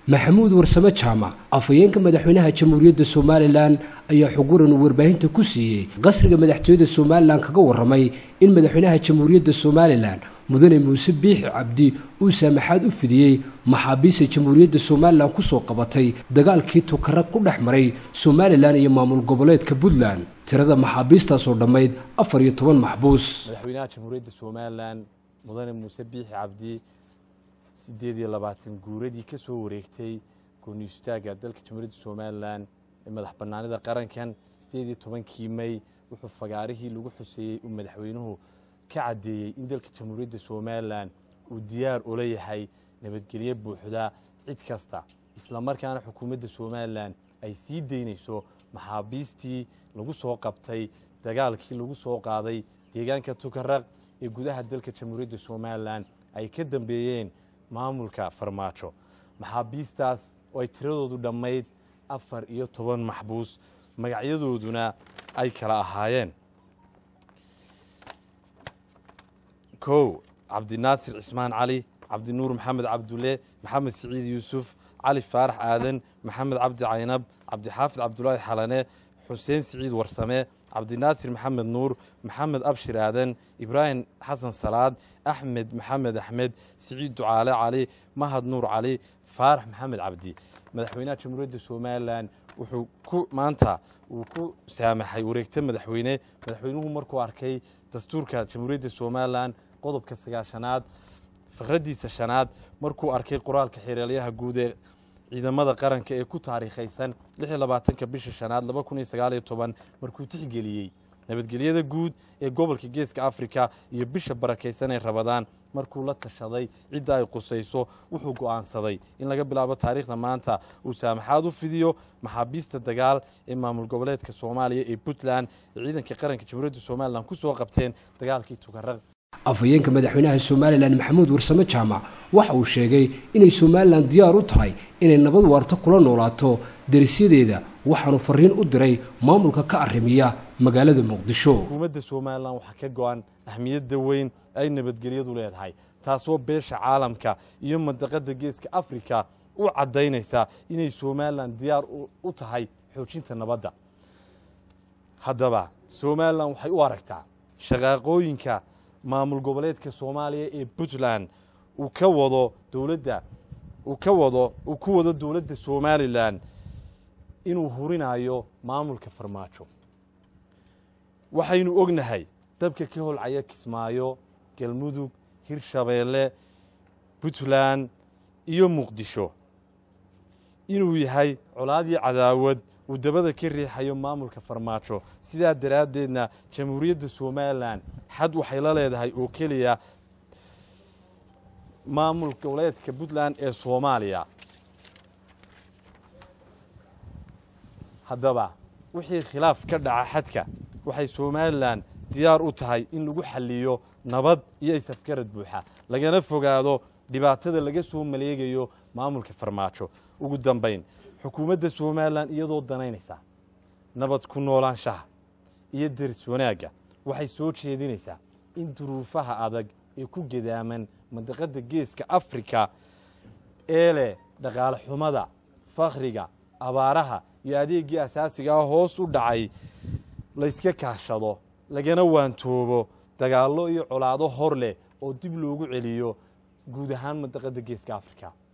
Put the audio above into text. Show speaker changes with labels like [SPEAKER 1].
[SPEAKER 1] maxamuud warsame jaamac afhayeenka madaxweynaha jamhuuriyadda somalilan ayaa xuguran uu warbaahinta ku siiyey qasriga madaxtooyada somalilan kaga warramay in madaxweynaha jamhuuriyadda somalilan mudane muuse biixi cabdi uu saamaxaad u fidiyey maxaabiista jamhuuriyadda somalilan kusoo qabatay dagaalkii tukara ku dhex maray somalilan iyo maamul goboleedka puntland tirada maxaabiistaasoo dhammayd afar iyo toban maxbuus
[SPEAKER 2] madaxweynaha jamhuuriyadda somalilan mudane muuse biixi cabdi siddeed iyo labaatan guuradii ka soo wareegtay gooni istaagga dalka jamhuuriyadda somalilan ee madax bannaanida qarankan siddeed iyo tobankii may wuxuu fagaarihii lagu xuseeyey uu madaxweynuhu ka caddeeyey in dalka jamhuuriyadda somalilan uu diyaar ula yahay nabadgelyo buuxda cid kasta islamarkaana xukuumadda somalilan ay sii daynayso maxaabiistii lagu soo qabtay dagaalkii lagu soo qaaday deegaanka tukaraq ee gudaha dalka jamhuuriyadda somalilan ay ka dambeeyeen maamulka farmaajo maxaabiistaas oo ay tiradoodu dhammayd afar iyo toban maxbuus magacyadooduna ay kala ahaayeen kow cabdinaasir cismaan cali cabdinuur maxamed cabdulle maxamed siciid yuusuf cali faarax aadan maxamed cabdi caynab cabdixaafid cabdulaahi xalane xuseen siciid warsame cabdinaasir maxamed nuur maxamed abshir aadan ibraahim xasan salaad axmed maxamed axmed siciid ducaale cali mahad nuur cali faarax maxamed cabdi madaxweynaha jamhuuriyadda somalilan wuxuu ku maanta uu ku saamaxay wareegta madaxweyne madaxweynuhu markuu arkay dastuurka jamhuuriyadda somalilan qodobka sagaashanaad fakraddiisa shanaad markuu arkay qoraalka xereelyaha guud ee ciidamada qaranka ee ku taariikhaysan ka bisha shanaad markuu tixgeliyey nabadgelyada guud ee gobolka geeska afrika iyo bisha barakaysan ee rabadaan markuu la tashaday cidda ay qusayso wuxuu go'aansaday in laga bilaabo taariikhda maanta uu saamaxaad u fidiyo maxaabiista dagaal ee maamul goboleedka soomaaliya ee puntland ee ciidanka qaranka jamhuuriyadda somalilan ku soo qabteen dagaalkii tukaraq
[SPEAKER 1] afhayeenka madaxweynaha somalilan maxamuud warsame jaamac waxa uu sheegay inay somalilan diyaar u tahay inay nabad waarto kula noolaato derisyadeeda waxaanu fariin u diray maamulka ka arrimiya magaalada muqdisho
[SPEAKER 2] xukuumadda somalilan waxaa ka go-an ahmiyadda weyn ay nabadgelyadu leedahay taasoo beesha caalamka iyo mandaqadda geeska afrika u caddaynaysa inay somalilan diyaar u tahay xoojinta nabadda haddaba somalilan waxay u aragtaa shaqaaqooyinka maamul goboleedka soomaaliya ee puntland uu ka wado dowladda uu ka wado uu ku wado dowladda somalilan inuu hurinayo maamulka farmaajo waxaynu ognahay dabka ka holcaya kismaayo galmudug hirshabeelle puntland iyo muqdisho inuu yahay colaadii cadaawad uu dabada ka riixayo maamulka farmaajo sidaa daraaddeedna jamhuuriyadda somalilan xad waxay la leedahay oo keliya maamul goboleedka puntland ee soomaaliya haddaba wixii khilaaf ka dhaca xadka waxay somalilan diyaar u tahay in lagu xaliyo nabad iyo isafgarad buuxa lagana fogaado dhibaatada laga soo maleegayo maamulka farmaajo ugu dambayn xukuumadda somalilan iyadoo danaynaysa nabad ku noolaanshaha iyo deris wanaagga waxay soo jeedinaysaa in duruufaha adag ee ku gadaaman mandaqadda geeska afrika ee leh dhaqaale xumada fakhriga abaaraha iyo adeeggii asaasiga ah hoos u dhacay layska kaashado lagana waantoobo dagaallo iyo colaado hor leh oo dib loogu celiyo guud ahaan mandaqadda geeska afrika